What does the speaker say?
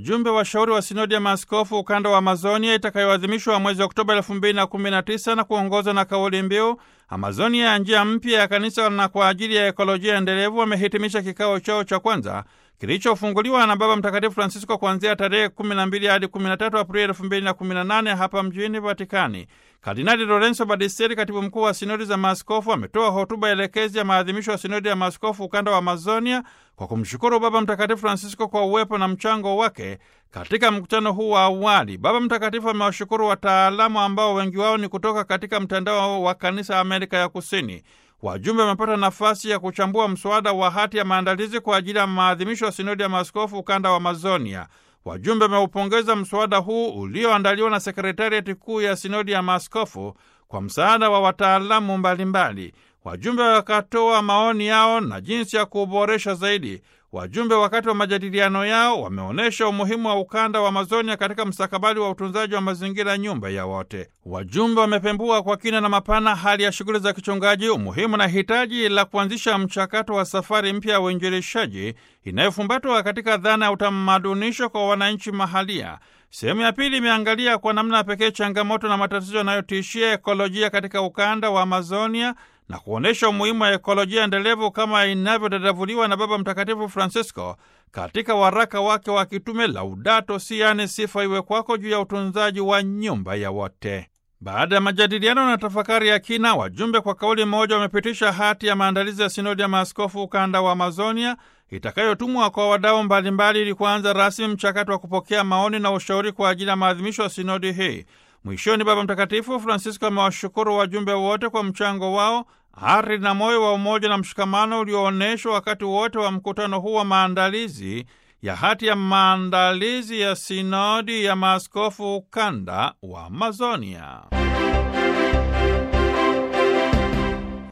wajumbe washauri wa sinodi ya maaskofu ukanda wa Amazonia itakayoadhimishwa mwezi Oktoba 2019 na kuongozwa na kauli mbiu Amazonia ya njia mpya ya kanisa na kwa ajili ya ekolojia endelevu, wamehitimisha kikao chao cha kwanza kilichofunguliwa na Baba Mtakatifu Francisco kuanzia tarehe 12 hadi 13 Aprili 2018 hapa mjini Vatikani. Kardinali Lorenzo Badistieri, katibu mkuu wa sinodi za maaskofu, ametoa hotuba elekezi ya maadhimisho ya sinodi ya maaskofu ukanda wa Amazonia kwa kumshukuru Baba Mtakatifu Francisco kwa uwepo na mchango wake katika mkutano huu wa awali. Baba Mtakatifu amewashukuru wataalamu ambao wengi wao ni kutoka katika mtandao wa kanisa Amerika ya Kusini. Wajumbe wamepata nafasi ya kuchambua mswada wa hati ya maandalizi kwa ajili ya maadhimisho ya sinodi ya maaskofu ukanda wa Amazonia. Wajumbe wameupongeza mswada huu ulioandaliwa na sekretariati kuu ya sinodi ya maaskofu kwa msaada wa wataalamu mbalimbali. Wajumbe wakatoa maoni yao na jinsi ya kuboresha zaidi. Wajumbe wakati wa majadiliano yao wameonyesha umuhimu wa ukanda wa Amazonia katika mstakabali wa utunzaji wa mazingira, nyumba ya wote. Wajumbe wamepembua kwa kina na mapana hali ya shughuli za kichungaji, umuhimu na hitaji la kuanzisha mchakato wa safari mpya ya uinjilishaji inayofumbatwa katika dhana ya utamadunisho kwa wananchi mahalia. Sehemu ya pili imeangalia kwa namna pekee changamoto na matatizo yanayotishia ekolojia katika ukanda wa Amazonia na kuonyesha umuhimu wa ekolojia endelevu kama inavyodadavuliwa na Baba Mtakatifu Francisco katika waraka wake wa kitume Laudato Si, yaani sifa iwe kwako, juu ya utunzaji wa nyumba ya wote. Baada ya majadiliano na tafakari ya kina, wajumbe kwa kauli moja wamepitisha hati ya maandalizi ya sinodi ya maaskofu ukanda wa Amazonia itakayotumwa kwa wadau mbalimbali ili kuanza rasmi mchakato wa kupokea maoni na ushauri kwa ajili ya maadhimisho ya sinodi hii. Mwishoni, Baba Mtakatifu Francisco amewashukuru wajumbe wote kwa mchango wao, ari na moyo wa umoja na mshikamano ulioonyeshwa wakati wote wa mkutano huu wa maandalizi ya hati ya maandalizi ya sinodi ya maaskofu ukanda wa Amazonia.